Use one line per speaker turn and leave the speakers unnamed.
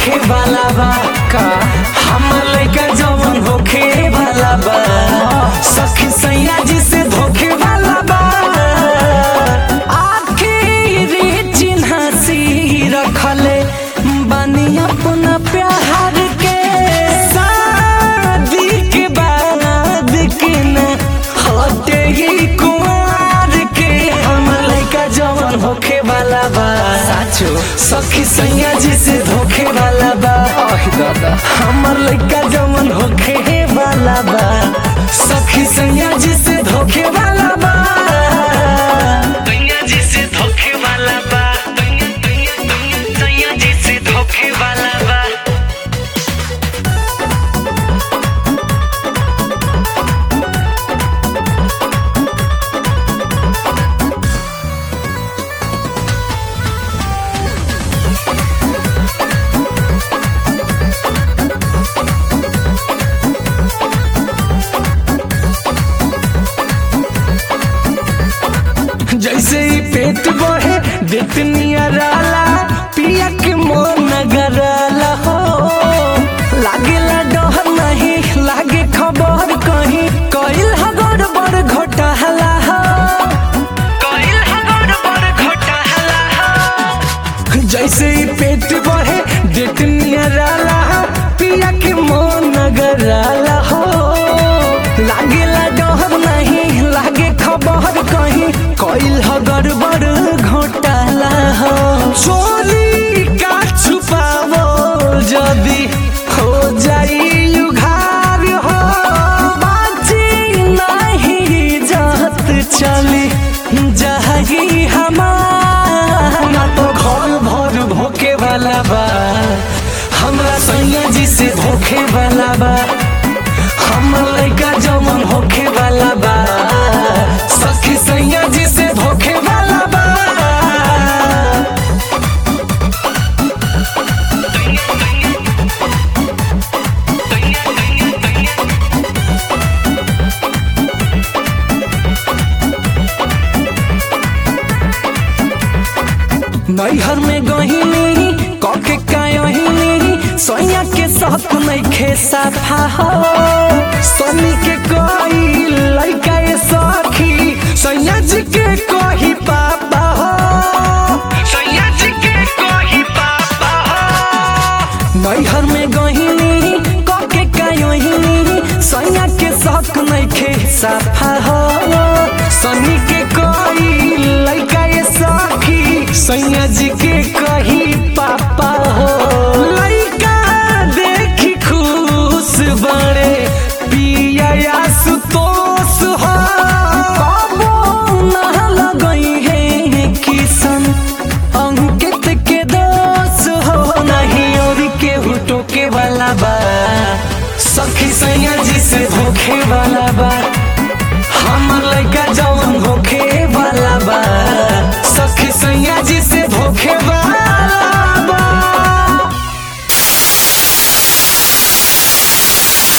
धोखे वाला बा का हमर लइका जवन होखे वाला बा सखी सैया जी से धोखे वाला बा आखिरी चिन्हासी रखले बानी अपना प्यार के शादी के बाद के न हटे ही कुमार के हमर लइका जवन होखे वाला बा
साचो
सखी सैया जी से धोखे वाला बा
आहि दादा
हमर लइका जवन होखे वाला बा सखी सैया जी से धोखे वाला बा सैया जी से धोखे वाला बा सैया सैया सैया सैया जी से धोखे वाला बा जैसे ही पेट बढ़े देतनिया राला पिया के मन गराला हो लागेला डर नहीं लागे खबर कहीं कइल ह गड़बड़ घोटाला हो कइल ह गड़बड़ घोटाला हो जैसे ही पेट बढ़े देतनिया राला पिया के मन गराला हो लागेला डर नहीं लागे खबर कहीं कइल ह गड़बड़ घोटाला हो चोरी का छुपावो जदी हो जाई उघार हो बाजी नहीं जात चली जाही हमार ना तो घर भर भोके वाला बा हमरा सैया जी से धोखे वाला बा हमर लइका जमन होखे वाला बा सखी सैया जी से धोखे वाला बा नैहर में गहिनी कके कायहिनी सोया के साथ नइखे साफा हो सोनी के कोई लइका ये सखी सैया जी के कही पापा हो सैया जी के कही पापा हो नैहर में गहिनी कके कायहिनी सैया के साथ नइखे साफा हो सनी के कोई लइका ये सखी सैया जी के कही पापा हो लइका देखी खुश बड़े पिया या सुतोष हो कबो ना लगई है किसन अंकित के दोष हो नहीं और के हुटो के वाला बा सखी सैया जी से धोखे वाला